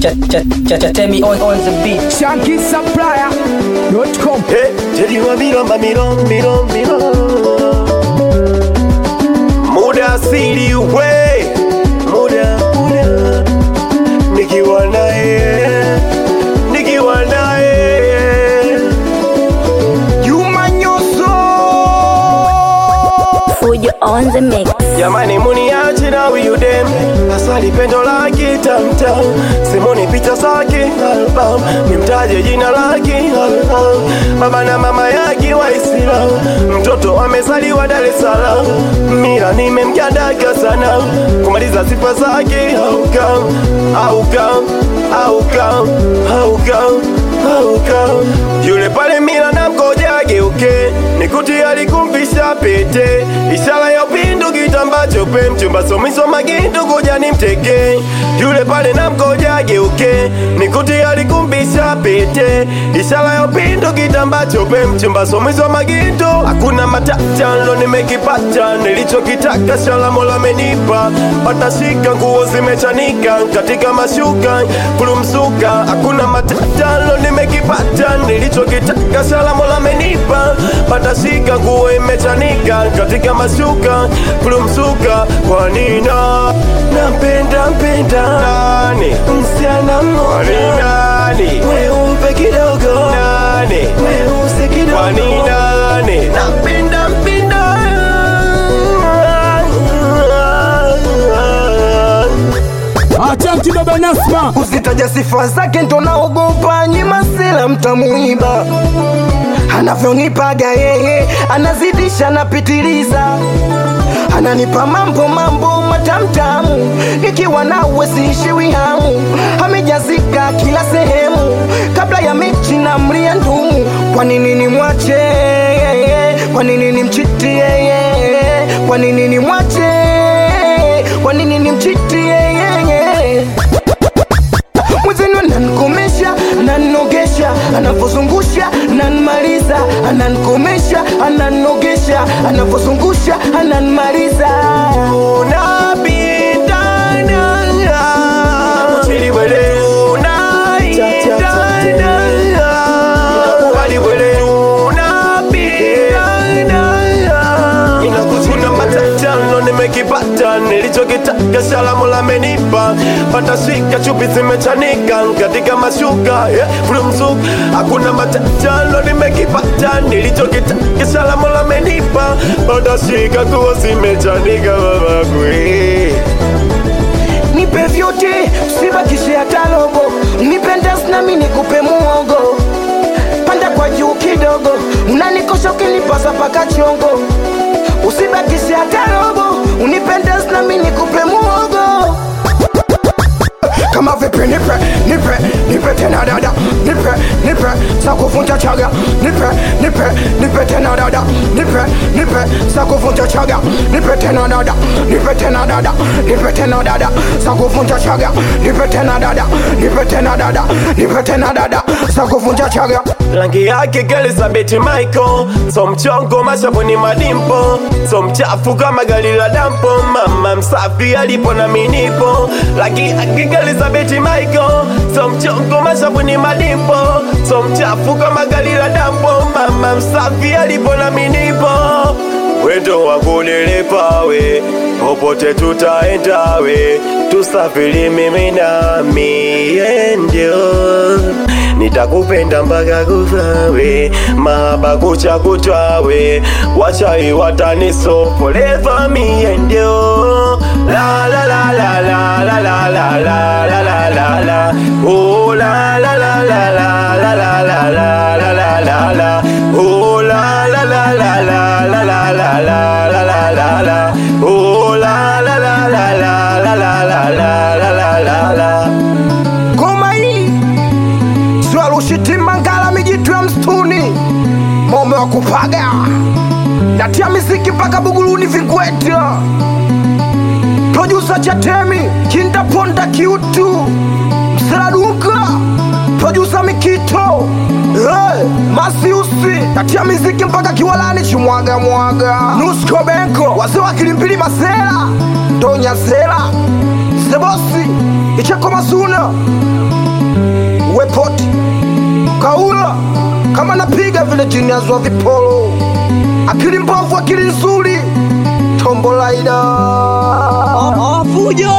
Tell me on on the beat. shankisupplier.com Hey, Jeliwa milomba milom milom milom Muda siri we Muda muda Nikiwa naye Nikiwa naye Juma Nyoso Fujo on the mix. Jamani muniache na huyu dem Asali pendo lake tamtam Simoni picha zake album Nimtaje jina lake album Baba na mama yake Waislamu Mtoto amezaliwa Dar es Salaam Mira nimemjadaka sana Kumaliza sifa zake Haukam, haukam, haukam, haukam, haukam Yule pale Mira na mkoja geuke Nikuti alikumvisha pete Ishara ya upendo kitamba chope Mchumba somiso magindu kuja ni mteke Yule pale na mkoja geuke Nikuti alikumbisha pete Ishara ya upendo kitamba chope Mchumba somiso magindu Hakuna matata ndo nimekipata Nilichokitaka shala mola amenipa Patashika nguo zimechanika Katika mashuka kulumsuka Hakuna matata ndo nimekipata Nilichokitaka shala mola amenipa Patashika nguo imechanika Katika mashuka kulumsuka Kwa nina Nampenda mpenda Nani Msichana mmoja Nani Weupe kidogo Nani Weusi kidogo Kwa nani Nampenda mpenda atanti baba nasma Usitaja sifa zake ndo naogopa, nyima sela mtamuiba. Anavyonipaga yeye anazidisha, napitiliza, ananipa mambo mambo matamtamu, nikiwa nawe siishiwi hamu, amejazika kila sehemu, kabla ya mechi na mlia ndumu. Kwa nini nimwache yeye? Kwa nini nimchiti yeye? Kwa nini nimwache? Kwa nini nimchiti yeye? mwenzenu ananikomesha ananogesha anavozungusha ananmaliza ananikomesha ananogesha anavozungusha ananmaliza nimekipata nilichokitaka shalamu lamenipa patashika chupi zimechanika katika mashuka yeah, flumzuk hakuna matatano nimekipata nilichokitaka shalamu lamenipa patashika kuo zimechanika babakwe nipe vyote usibakishe hata robo nipende nami nikupe muogo panda kwa juu kidogo unanikosha ukinipasa paka chongo usibakishe hata robo unipende nami nikupe muogo kama vipi nipe nipe nipe tena dada nipe nipe za kuvunja chaga nipe nipe nipe tena dada nipe nipe za kuvunja chaga nipe tena dada nipe tena dada nipe tena dada za kuvunja chaga nipe tena dada nipe tena dada nipe tena dada za kuvunja chaga rangi yake Elizabeth Michael, so mchongo mashavuni madimpo, so mchafu kama gari la dampo, mama msafi alipo na minipo, rangi yake Elizabeth Michael, so mchongo mashavuni madimpo, so mchafu kama gari la dampo, mama msafi alipo na minipo wendo wangu nilipawe, popote tutaendawe, tusafiri mimi na miendio nitakupenda mpaka kufawe, mahaba kucha kutwawe, wachai wataniso forever miendio la la la la la la la la la la la la la oh la la la la la la la la la la la la la oh la la la la la la la la la la la la la oh la la la la la la la la la la la la ngoma hii swalushitima ngala mijitu ya mstuni mome wa kupaga natia miziki mpaka buguluni vingweta produsa chatemi kindaponda kiutu mseraduka produsa mikito hey, masiusi natia miziki mpaka kiwalani chimwaga mwaga nusko benko wazee wa kilimpili masela tonya sela sebosi icheko mazuna wepoti kaula kama napiga vile jiniazwa vipolo akili mbovu akili nzuri tombolaida Fujo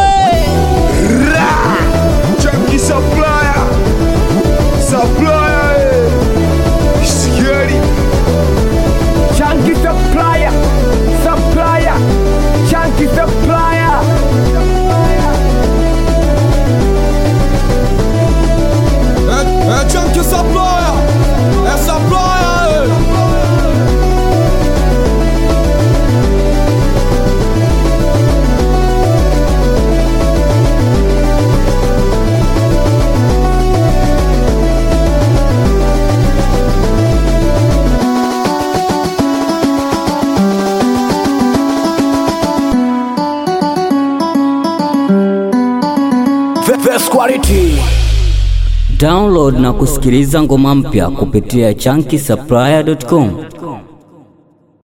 Chunky supplier, supplier, eh. Scary. Chunky supplier, supplier, chunky supplier. É Chunky Supplier, é Supplier, best quality Download na kusikiliza ngoma mpya kupitia chunky